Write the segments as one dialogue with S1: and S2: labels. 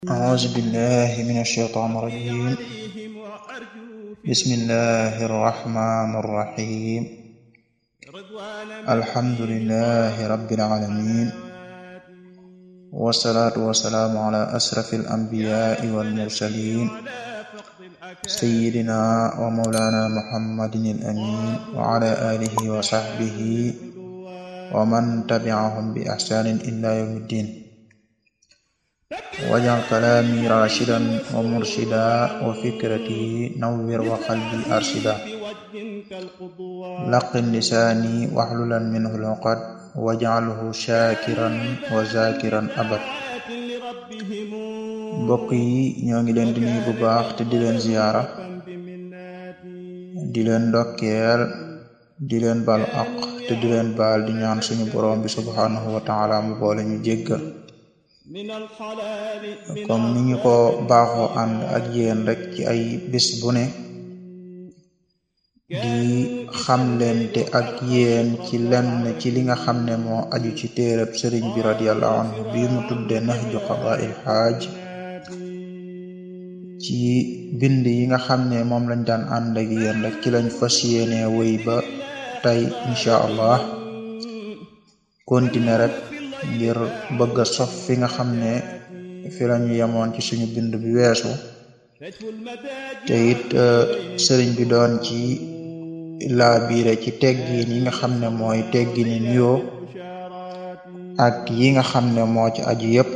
S1: أعوذ بالله من الشيطان الرجيم بسم الله الرحمن الرحيم الحمد لله رب العالمين والصلاة والسلام على أشرف الأنبياء والمرسلين سيدنا ومولانا محمد الأمين وعلى آله وصحبه ومن تبعهم بإحسان إلى يوم الدين wajal kalaami rashidan wa murshida wa fikrati nawwir wa qalbi arshida laqin lisaani waxlulan minhu luqad waj'alhu shakiran wa zakiran abad mbokk yi ñoo ngi leen di nuyu bu baax te di leen ziyaara di leen ndokkeel di leen balu aq te di leen baal di ñaan suñu borom bi subhanahu wa taala mu boole ñu jéggal comme ni ñu ko baaxoo ànd ak yéen rek ci ay bés bu ne di xamlente ak yéen ci lenn ci li nga xam ne moo aju ci téereb sëriñ bi radiallahu anhu bi mu tudde nahju qadaa'il xaaj ci bind yi nga xam ne moom lañ daan ànd ak yéen rek ci lañ fas yéene wéy ba tey incha allah continuer rek ngir bëgg a sof fi nga xam ne fi lañu yemoon ci suñu bind bi weesu te it sëriñ bi doon ci laa biire ci teggin yi nga xam ne mooy teggini nuyoo ak yi nga xam ne moo ci aju yépp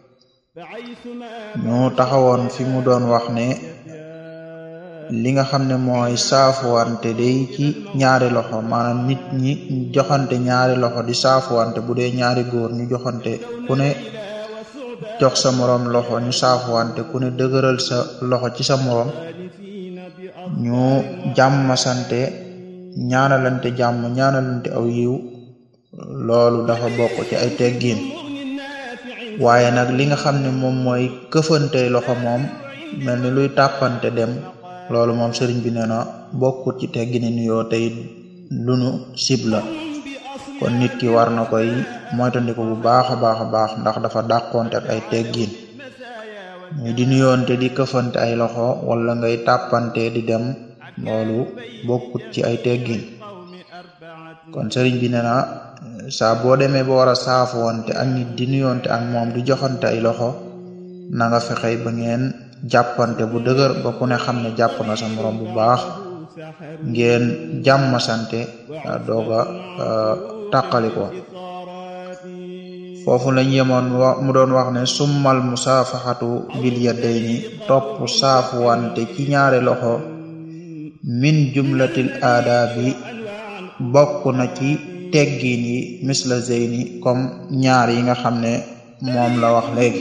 S1: ñu taxawoon fi mu doon wax ne li nga xam ne mooy saafuwante day ci ñaari loxo maanaam nit ñi joxante ñaari loxo di saafuwante bu dee ñaari góor ñu joxante ku ne jox sa moroom loxo ñu saafuwante ku ne dëgëral sa loxo ci sa moroom ñu jàmm sante ñaanalante jàmm ñaanalante aw yiw loolu dafa bokk ci ay teggiin waaye nag li nga xam ne moom mooy këfante loxo moom mel ni luy tàppante dem loolu moom sëriñ bi nee na bokkut ci teggini nuyoo tey lu nu sib la kon nit ki war na koy moytandiku bu baax a baax a baax ndax dafa dàqonte ak ay teggin ñu di nuyoonte di këfante ay loxo wala ngay tàppante di dem loolu bokkut ci ay teggin kon sëriñ bi nee na saa boo demee ba war a saafuwante ak nit di nuyoonte ak moom di joxante ay loxo na nga fexey ba ngeen jàppante bu dëgër ba ku ne xam ne jàpp nga sa morom bu baax ngeen jàmm sante dooga tàqali ko foofu lañ yemoon mu doon wax ne summal musaafaxatu bil yadayni topp saafuwante ci ñaari loxo min jumlatil aadaabi bokk na ci teggiin yi misla zeyni comme ñaar yi nga xam ne moom la wax léegi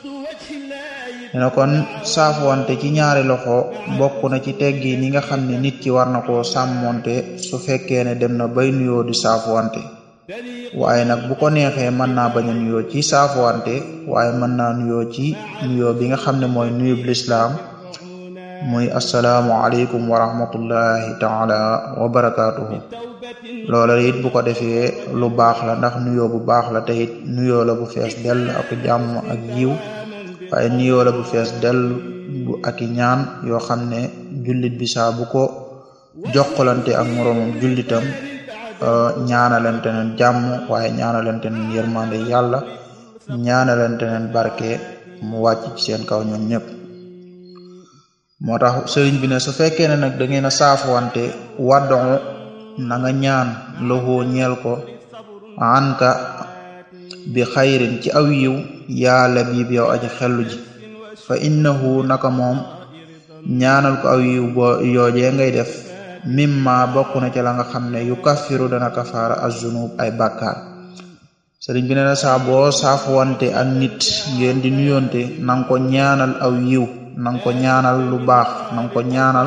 S1: dina kon saafuwante ci ñaari loxo bokk na ci teggi ni nga xam ne nit ki war na koo sàmmonte su fekkee ne dem na bay nuyoo di saafuwante waaye nag bu ko neexee mën naa bañ a nuyoo ci saafuwante waaye mën naa nuyoo ci nuyoo bi nga xam ne mooy nuyub lislaam muy asalaamu aleykum wa rahmatullahi taala wa barakaatuhu loola it bu ko defee lu baax la ndax nuyoo bu baax la te it nuyoo la bu fees dell ak jàmm ak yiw waaye nuyoo la bu fees dell bu ak i ñaan yoo xam ne jullit bi saa bu ko jokkalante ak moroomam jullitam ñaanalante neen jàmm waaye ñaanalante neen yërmande yàlla ñaanalante neen barke mu wàcc ci seen kaw ñoom ñëpp moo tax sëriñ bi ne su fekkee ne nag da ngeen a saafuwante wàddoo na nga ñaan loxoo ñeel ko anka bi xayrin ci aw yiw yàlla biib yow aji xellu ji fa innahu naka moom ñaanal ko aw yiw boo yoojee ngay def mimma bokk na ca la nga xam ne yu kafiru dana kafaara azunub ay bàkkaar sëriñ bi nee na saa boo saafuwante ak nit ngeen di nuyoonte nanga ko ñaanal aw yiw nanga ko ñaanal lu baax nanga ko ñaanal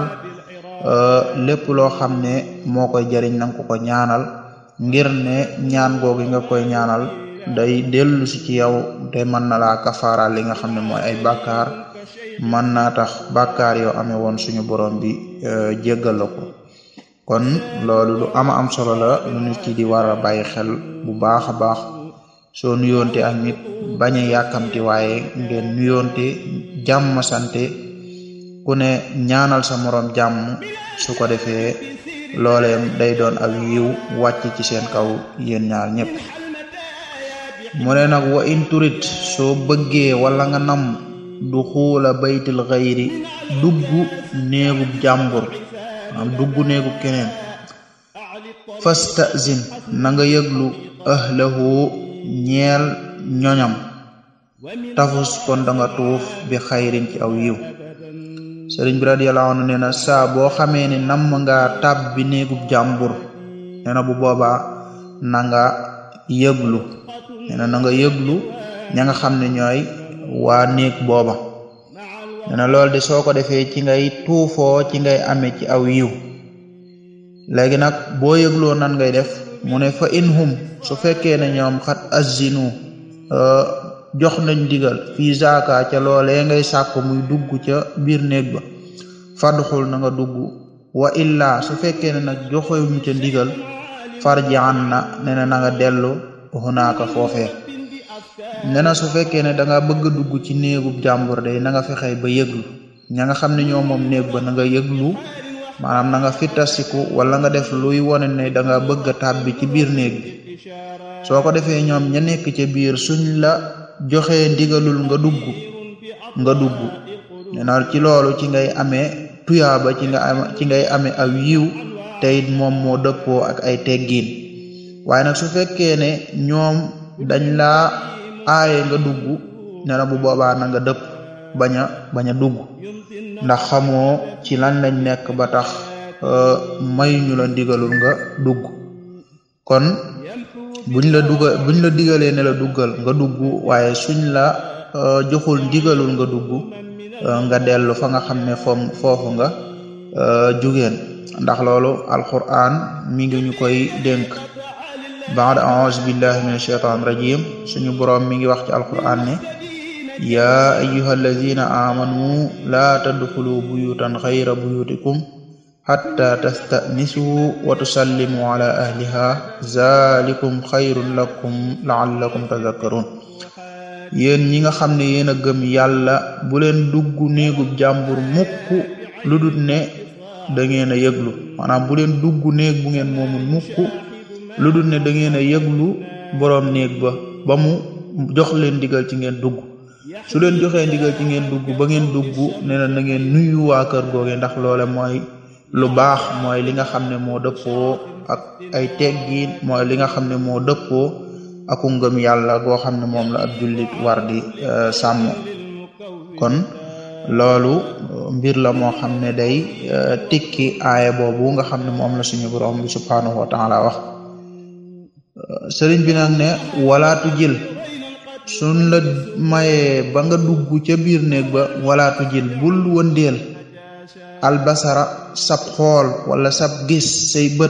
S1: lépp loo xam ne moo koy jariñ nanga ko ko ñaanal ngir ne ñaan googu nga koy ñaanal day dellu si ci yow te mën na laa kafaara li nga xam ne mooy ay bàkkaar mën naa tax bàkkaar yoo amee woon suñu borom bi jéggal la ko kon loolu lu ama am solo la lu nit ki di war a bàyyi xel bu baax a baax soo nuyoonte ak nit bañ a yàkkamti waaye ngeen nuyoonte jàmm sante ku ne ñaanal sa moroom jàmm su ko defee looleem day doon ak yiw wàcc ci seen kaw yéen ñaar ñëpp mu ne nag wa in turit soo bëggee wala nga nam du xuula baytil xayri dugg néegub jàmbur am dugg néegub keneen fastazin na nga yëglu ahlahu ñeel ñoñam tafus kon da nga tuuf bi xayrin ci aw yiw sëriñ bi radiyallahu anhu nee na saa boo xamee ne namm nga tàbbi néegub jàmbur nee na bu boobaa na nga yëglu nee na na nga yëglu ña nga xam ne ñooy waa néeg booba nee na loolu de soo ko defee ci ngay tuufoo ci ngay amee ci aw yiw léegi nag boo yëgloo nan ngay def mu ne fa in hum su fekkee ne ñoom xat azinu jox nañ digal fii zaaka ca loolee ngay sàkk muy dugg ca biir néeg ba fadxul na nga dugg wa illa su fekkee ne nag joxewuñ ca ndigal farjaan na ne na na nga dellu hunaaka foofee ne na su fekkee ne da nga bëgg a dugg ci néegub jàmbur day na nga fexe ba yëglu ña nga xam ne ñoo moom néeg ba na nga yëglu maanaam na nga fitasiku wala nga def luy wone ne da nga bëgg a tàbbi ci biir néeg bi soo ko defee ñoom ña nekk ca biir suñ la joxee ndigalul nga dugg nga dugg nee na ci loolu ci ngay amee tuyaaba ci nga am ci ngay amee aw yiw te it moom moo dëppoo ak ay teggiin waaye nag su fekkee ne ñoom dañ laa aaye nga dugg nee na bu boobaa na nga dëpp bañ a bañ a dugg ndax xamoo ci lan lañ nekk ba tax mayuñu la ndigalul nga dugg kon buñ la dugal buñ la digalee ne la duggal nga dugg waaye suñ la joxul ndigalul nga dugg nga dellu fa nga xam ne foom foofu nga jugeen ndax loolu alquran mi ngi ñu koy dénk baada aouzu billahi min ashaitan rajim suñu boroom mi ngi wax ci alquran ne yaa ayuha alladina amanu laa tadxulu buyutan xayra buyutikum xatta tastanisu wa tusallimu ala ahliha zalikum xayrun lakum laallakum tadakkarun yéen ñi nga xam ne yéen a gëm yàlla bu leen dugg néegub jàmbur mukk lu dul ne da ngeen a yëglu maanaam bu leen dugg néeg bu ngeen moomul mukk lu dul ne da ngeen a yëglu boroom néeg ba ba mu jox leen digal ci ngeen dugg su leen joxee ndigal ci ngeen dugg ba ngeen dugg nee na na ngeen nuyu waa kër googe ndax loole mooy lu baax mooy li nga xam ne moo dëppoo ak ay teggiin mooy li nga xam ne moo dëppoo aku ngëm yàlla goo xam ne moom la ab jullit war di sàmm kon loolu mbir la moo xam ne day tikki aaya boobu nga xam ne moom la suñu borom bi subhanahu wa taala wax sëriñ bi nag ne walaatu jël suñ la mayee ba nga dugg ca biir néeg ba walaatu jël bul wëndeel albasara sab xool wala sab gis say bët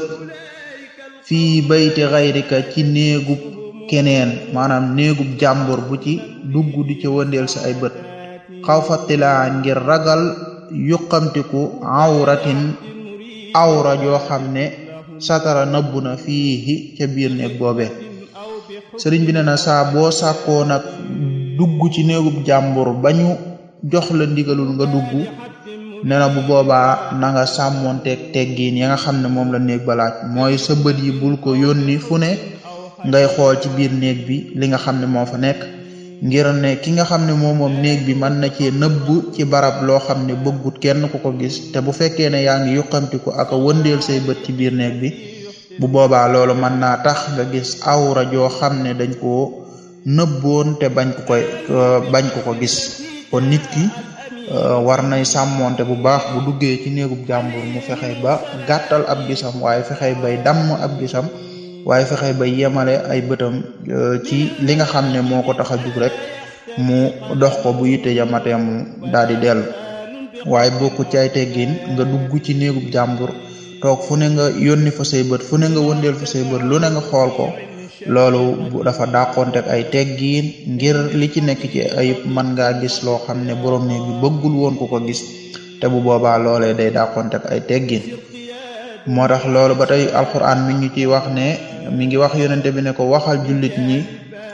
S1: fii bayti xayrika ci néegub keneen maanaam néegub jàmbur bu ci dugg di ca wëndeel sa ay bët xaw fattilaa ngir ragal yuqamtiku awratin awra joo xam ne satara nëbbu na fii ca biir néeg boobe sëriñ bi ne na saa boo sàkkoo nag dugg ci néegub jàmbur bañu jox la ndigalul nga dugg nee na bu boobaa na nga sàmmoonteeg teggiin ya nga xam ne moom la néeg ba laaj mooy sa bët yi bul ko yónni fu ne ngay xool ci biir néeg bi li nga xam ne moo fa nekk ngir ne ki nga xam ne moom moom néeg bi mën na cee nëbb ci barab loo xam ne bëggut kenn ku ko gis te bu fekkee ne yaa ngi yuqamtiku ak a wëndeel say bët ci biir néeg bi bu boobaa loolu mën naa tax nga gis awra joo xam ne dañ koo nëbboon te bañ ko koy bañ ko ko gis kon nit ki war nay sàmmonte bu baax bu duggee ci néegub jàmbur mu fexe ba gàttal ab gisam waaye fexe bay damm ab gisam waaye fexe ba yemale ay bëtam ci li nga xam ne moo ko tax a jug rek mu dox ko bu yitte yamatee mu daal di dellu waaye bokku ci ay teggin nga dugg ci néegub jàmbur toog fu ne nga yónni fa say bët fu ne nga wëndeel fa say bët lu ne nga xool ko loolu dafa dàqontek ay teggiin ngir li ci nekk ci ayib mën ngaa gis loo xam ne borom néeg bi bëggul woon ku ko gis te bu boobaa loolee day dàqontek ay teggiin moo tax loolu ba tey alquran mi ngi ciy wax ne mi ngi wax yonente bi ne ko waxal jullit ñi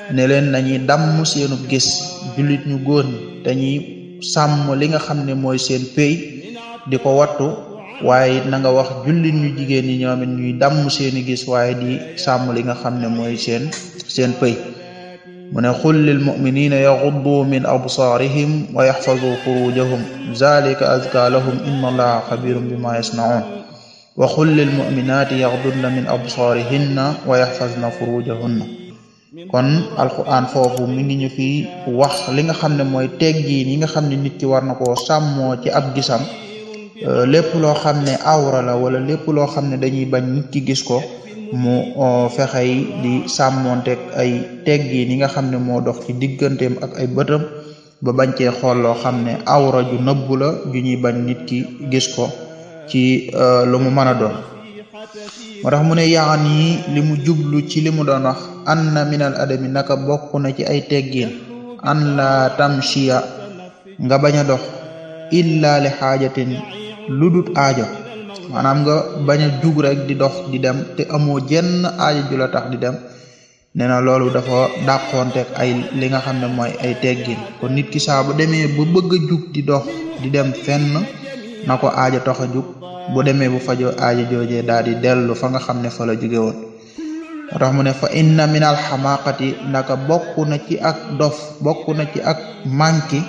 S1: ne leen nañuy damm seenu gis jullit ñu góor ñi dañuy sàmm li nga xam ne mooy seen pay di ko wattu waaye it na nga wax jullit ñu jigéen ñi ñoom it ñuy damm seeni gis waaye di sàmm li nga xam ne mooy seen seen pay mu ne xul lil muminina yaxuddu min absaarihim wa yaxfadu furujahum zalika azka lahum inna allaha xabirum bima yasnaun wa xul lil muminaati yaxdudna min absaarihinna wa yaxfazna furujahunna kon alquran foofu mi ngi ñu fi wax li nga xam ne mooy teggiin yi nga xam ne nit ki war na koo sàmmoo ci ab gisam lépp loo xam ne awra la wala lépp loo xam ne dañuy bañ nit ki gis ko mu fexey di sàmmonteeg ay teggiin yi nga xam ne moo dox ci digganteem ak ay bëtam ba bañ cee xool loo xam ne awra ju nëbbu la ju ñuy bañ nit ki gis ko ci lu mu mën a doon moo tax mu ne yaan yi li mu jublu ci li mu doon wax an na minal adami naka bokk na ci ay teggiin an la tamshiya nga bañ a dox illa li xaajatin lu dut aajo maanaam nga bañ a jug rek di dox di dem te amoo jenn aajo ju la tax di dem nee na loolu dafa dàqoonteeg ay li nga xam ne mooy ay teggin kon nit ki saa bu demee ba bëgg a jug di dox di dem fenn na ko aajo tax a jug bu demee bu fajoo aajo joojee daal di dellu fa nga xam ne fa la jóge woon moo tax mu ne fa inna min al xamaqati ndaka bokk na ci ak dof bokk na ci ak manki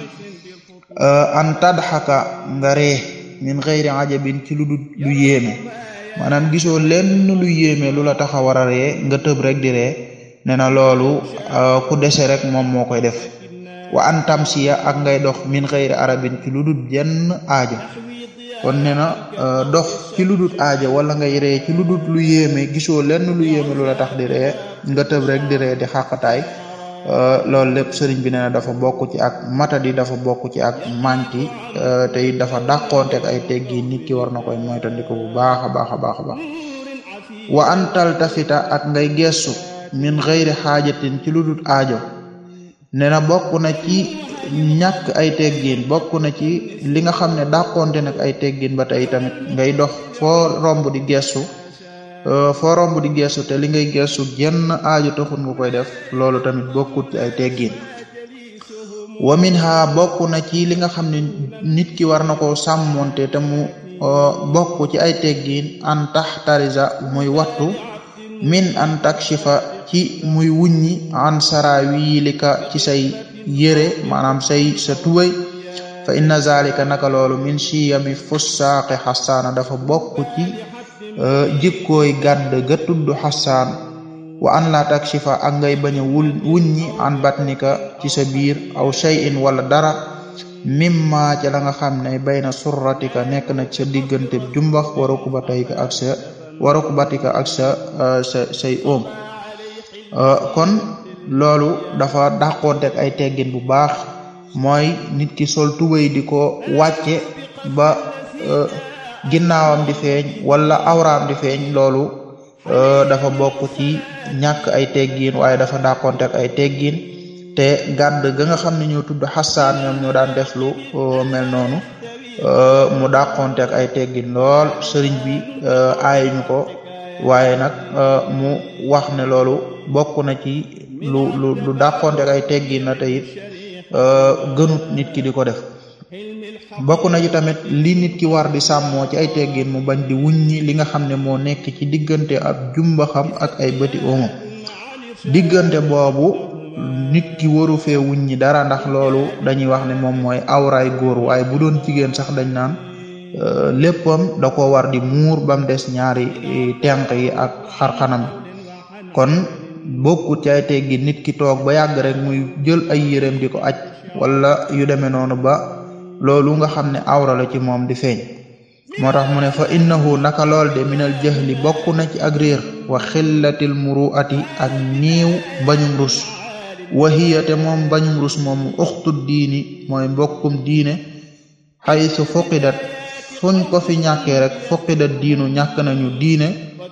S1: an tadxaka nga ree min xëyri ajabin ci lu dul lu yéeme maanaam gisoo lenn lu yéeme lu la tax a war a ree nga tëb rek di ree nee na loolu ku dese rek moom moo koy def wa an tamsiya ak ngay dox min xëyri arabin ci lu dul jenn aajo kon nee na dox ci lu dul aajo wala ngay ree ci lu dul lu yéeme gisoo lenn lu yéeme lu la tax di ree nga tëb rek di ree di xàqataay loolu lépp sëriñ bi nee na dafa bokk ci ak matadi dafa bokk ci ak manki te it dafa dàqoonte ak ay teggi nit ki war na koy moytandiku bu baax a baax a baax a baax wa an taltafita ak ngay gestu min xëyri xaajatin ci lu dul aajo nee na bokk na ci ñàkk ay teggin bokk na ci li nga xam ne dàqoonte nag ay teggin ba tey tamit ngay dox foo romb di gestu foo romb di gestu te li ngay gestu genn aajo taxul nga koy def loolu tamit bokkut ci ay teggin wa minha bokk na ci li nga xam ne nit ki war na ko sàmmonte te mu bokk ci ay teggin an taxtarisa muy wattu min an takshifa ci muy wuññi an sarawilika ci say yére maanaam say sa tubay fa inna zalika naka loolu min siyami fussaaqi xasaana dafa bokk ci jikkooy gàdd ga tudd xasaan wa an la takshifa ak ngay bañ a wul wuññi an batnika ci sa biir aw shay'in wala dara mimma ca la nga xam ne bayna surratika nekk na sa diggante jumbax wa rukbatayka ak sa wa rukbatika ak sa sa say oom kon loolu dafa dàqoonteeg ay teggin bu baax mooy nit ki sol tubay di ko wàcce ba ginnaawam di feeñ wala awraam di feeñ loolu dafa bokk ci ñàkk ay teggin waaye dafa dàqonte ak ay teggin te gàdd ga nga xam ne ñoo tudd xasaan ñoom ñoo daan def lu mel noonu mu dàqonte ak ay teggin lool sëriñ bi aayuñu ko waaye nag mu wax ne loolu bokk na ci lu lu lu dàqonte ak ay teggin na te it gënut nit ki di ko def bokk na ci tamit li nit ki war di sàmmoo ci ay teggin mu bañ di wuññi li nga xam ne moo nekk ci diggante ab jumbaxam ak ay bëti omo diggante boobu nit ki waru fee wuññi dara ndax loolu dañuy wax ne moom mooy awraay góor waaye bu doon jigéen sax dañ naan léppam da ko war di muur bam des ñaari tenq yi ak xarxanam kon bokkut ci ay teggin nit ki toog ba yàgg rek muy jël ay yéreem di ko aj wala yu demee noonu ba loolu nga xam ne awra la ci moom di feeñ moo tax mu ne fa innahu naka lool de minal jahli bokk na ci ak réer wa xillatil muruati ak niiw bañum rus wa hiya te moom bañum rus moom uxtu diini mooy mbokkum diine xaysu fuqidat fuñ ko fi ñàkkee rek fuqidat diinu ñàkk nañu diine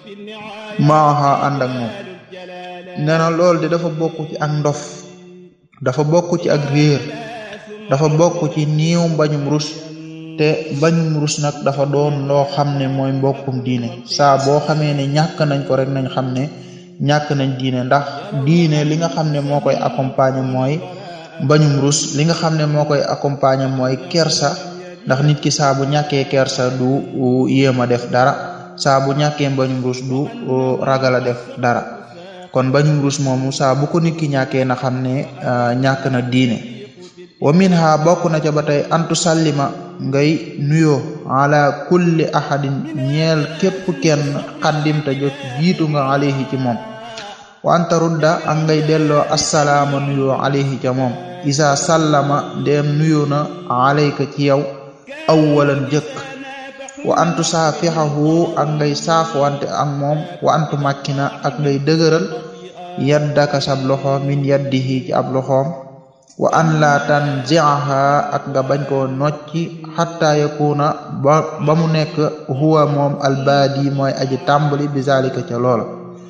S1: maaha ànd ak moom nee na lool de dafa bokk ci ak ndof dafa bokk ci ak réer dafa bokk ci niiw bañum rus te bañum rus nag dafa doon loo xam ne mooy mbokkum diine saa boo xamee ne ñàkk nañ ko rek nañ xam ne ñàkk nañ diine ndax diine li nga xam ne moo koy accompagner mooy mbañum rus li nga xam ne moo koy accompagner mooy kersa ndax nit ki saa bu ñàkkee kersa du yéem a def dara saa bu ñàkkee mbañum rus du ragal a def dara kon mbañum rus moomu saa bu ko nit ki ñàkkee na xam ne ñàkk na diine wa minha bokk na ca ba tey antu sallima ngay nuyoo ala kulli ahadin ñeel képp kenn xaddimta jot jiitu nga alayhi ci moom wa anta rudda ak ngay delloo assalaama nuyoo alayhi ca moom isa sallama ndeem nuyoo na alayka ci yow awwalan jëkk wa antu saafixahu ak ngay saafwante ak moom wa antu makkina ak ngay dëgëral yaddaka sab loxo min yaddihi ci ab loxoom wa an la tanziaha ak nga bañ koo nocci xatta yakuna ba ba mu nekk huwa moom albaadi mooy aji tàmbali bi zalika ca loola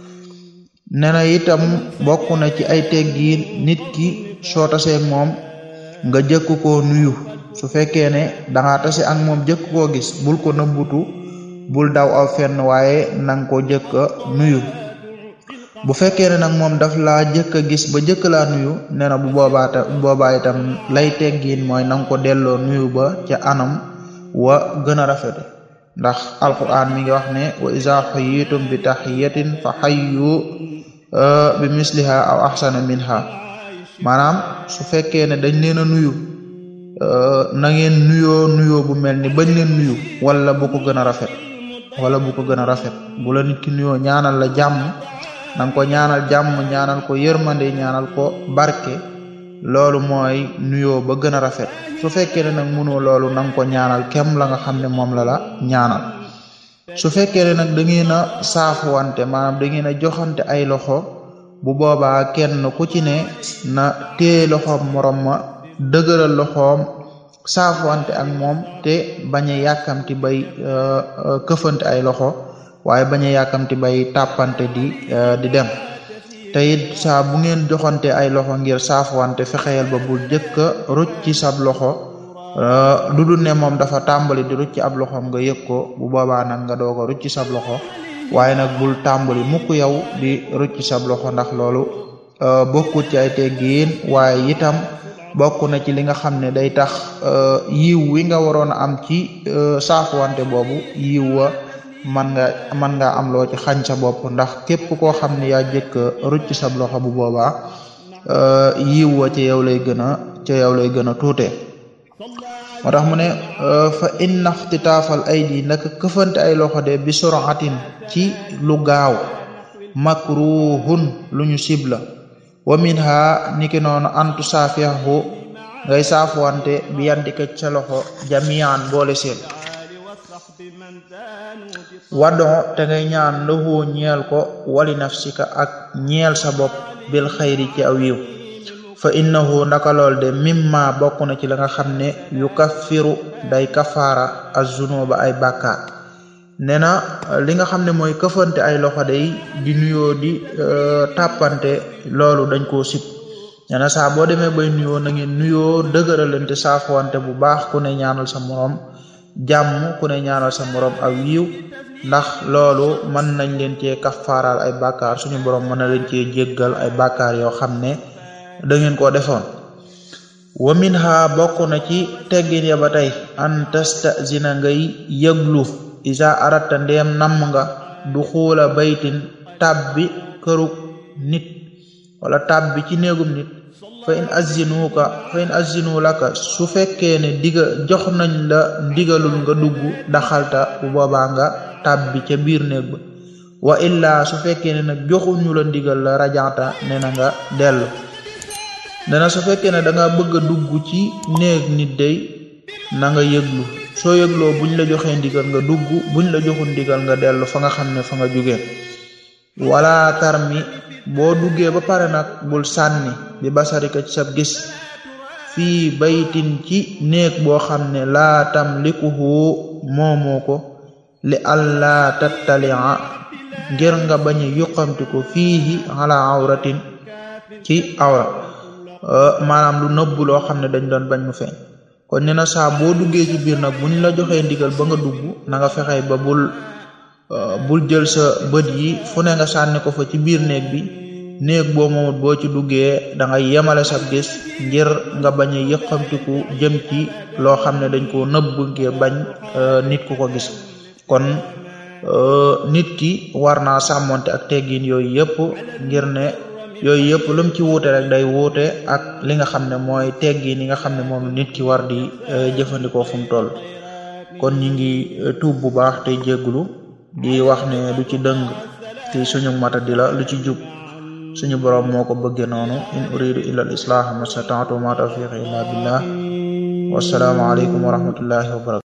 S1: nee na itam bokk na ci ay teggiin nit ki soo tasee moom nga jëkk koo nuyu su fekkee ne danga tase ak moom jëkk koo gis bul ko nëbbutu bul daw aw fenn waaye nang ko jëkk a nuyu bu fekkee ne nag moom daf laa jëkk a gis ba jëkk laa nuyu nee na bu boobaa ta boobaa itam lay teggiin mooy nanga ko delloo nuyu ba ca anam wa gën a rafete ndax alquran mi ngi wax ne wa iza xuyitum bi taxiyatin fa xayyu bi misliha aw axsana minha maanaam su fekkee ne dañ leen a nuyu na ngeen nuyoo nuyoo bu mel ni bañ leen nuyu wala bu ko gën a rafet wala bu ko gën a rafet bu la nit ki nuyoo ñaanal la jàmm nanga ko ñaanal jàmm ñaanal ko yërmande ñaanal ko barke loolu mooy nuyoo ba gën a rafet su fekkee ne nag mënoo loolu nanga ko ñaanal kem la nga xam ne moom la la ñaanal su fekkee ne nag da ngeen a saafuwante maanaam da ngeen a joxante ay loxo bu boobaa kenn ku ci ne na téye loxoom morom ma dëgëral loxoom saafuwante ak moom te bañ a yàkkamti bay këfante ay loxo waaye bañ a yàkkamti bay tàppante di di dem te it saa bu ngeen joxante ay loxo ngir saafuwante fexeyal ba bul jëkk a rucc ci sab loxo lu dul ne moom dafa tàmbali di rucc ab loxoom nga yëg ko bu boobaa nag nga doog a rucc sab loxo waaye nag bul tàmbali mukk yow di rucc sab loxo ndax loolu bokkut ci ay teggiin waaye itam bokk na ci li nga xam ne day tax yiw wi nga waroon a am ci saafuwante boobu yiw wa man nga man nga am loo ci xañ sa bopp ndax képp koo xam ne yaa jëkk rucc sab loxo bu boobaa yiw wa ci yow lay gën a ci yow lay gën a tuute moo tax mu ne fa inna ixtitaafal aydi naka këfante ay loxo de bi suratin ci lu gaaw makruhun lu ñu sibla wa minha niki noonu antu saafiyahu ngay saafuwante bi yandika sa loxo jamian boole seen waddo te ngay ñaan lahu ñeel ko wali nafsika ak ñeel sa bopp bil xayri ci aw yiw fa innahu ndaka lool de mimma bokk na ci la nga xam ne yu kaffiru day kafaara azunuba ay bàkkaar nee na li nga xam ne mooy këfante ay loxo day di nuyoo di tàppante loolu dañ koo sib nee na saa boo demee bay nuyoo na ngeen nuyoo dëgëralante saafuwante bu baax ku ne ñaanal sa moroom jàmm ku ne ñaanal sa moroom aw yiw ndax loolu mën nañ leen cee kafaaraal ay bàkkaar suñu borom mën na leen cee jéggal ay bàkkaar yoo xam ne da ngeen koo defoon wa minha bokk na ci teggin ya ba tey an tastazina ngay yëglu isa aratta ndeem namm nga du xuula baytin tabbi kërug nit wala tabbi ci néegum nit fa in azinuka fa in azinu laka su fekkee ne diga jox nañ la ndigalul nga dugg daxalta bu boobaa nga tabbi ca biir néeg ba wa illa su fekkee ne nag joxuñu la ndigal la rajanta ne na nga dellu dana su fekkee ne da nga bëgg a dugg ci néeg nit day na nga yëglu soo yëgloo buñ la joxee ndigal nga dugg buñ la joxul ndigal nga dellu fa nga xam ne fa nga jugee wala tarmi boo duggee ba pare nag bul sànni bi basarika ci sab gis fii baytin ci néeg boo xam ne laa tamlikuhu moomoo ko li allah tattalia ngir nga bañ a yuqamti ko fiihi ala awratin ci awra maanaam lu nëbbu loo xam ne dañ doon bañ mu feeñ kon nee na saa boo duggee ci biir nag buñ la joxee ndigal ba nga dugg na nga fexey ba bul bul jël sa bët yi fu ne nga sànni ko fa ci biir néeg bi néeg boo moomut boo ci duggee da ngay yemale sa gis ngir nga bañ a yëqamtiku jëm ci loo xam ne dañ ko nëbb ngir bañ nit ku ko gis kon nit ki war naa sàmmonte ak teggin yooyu yëpp ngir ne yooyu yëpp lu mu ci wuute rek day wuute ak li nga xam ne mooy teggin yi nga xam ne moom nit ki war di jëfandikoo fu mu toll kon ñi ngi tuub bu baax tey jégglu di wax ne lu ci dëng ci suñu mata di la lu ci jub suñu borom moo ko bëgge noonu in uridu illa al islaha ma stata'tu ma tawfiqi illa billah wassalaamu aleykum wa rahmatullahi wa barakatu